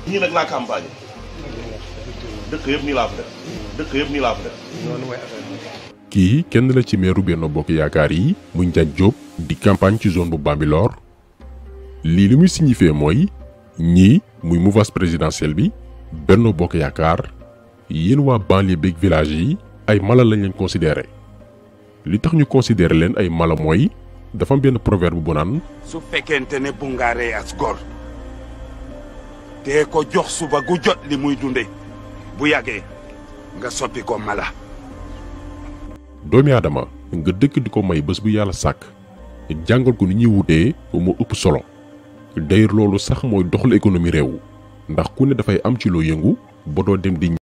ñii nag laa campagne dëkk yëpp nii laa fa def dëkk yëpp nii laa fa def noonu mooy affaire bi. kii kenn la ci meeru Benno Bokk Yaakaar yi muy Ndiagne Diop di campagne ci zone bu Bambilor lii li muy signifié mooy ñii muy mouvance présidentielle bi Benno Bokk Yaakaar yéen waa banlieue beeg village yi ay mala lañ leen considéré li tax ñu considéré leen ay mala mooy dafa am benn proverbe bu naan su fekkente ne bu nga rey as gor te ko jox suba gu jot li muy dunde bu yàggee nga soppi ko mala doomi aadama nga dëkk di ko may bés bu yàlla sàkk jàngal ko ni ñuy wutee moo ëpp solo d'ailleurs loolu sax mooy doxal économie réew ndax ku ne dafay am ci loo yëngu ba doo dem di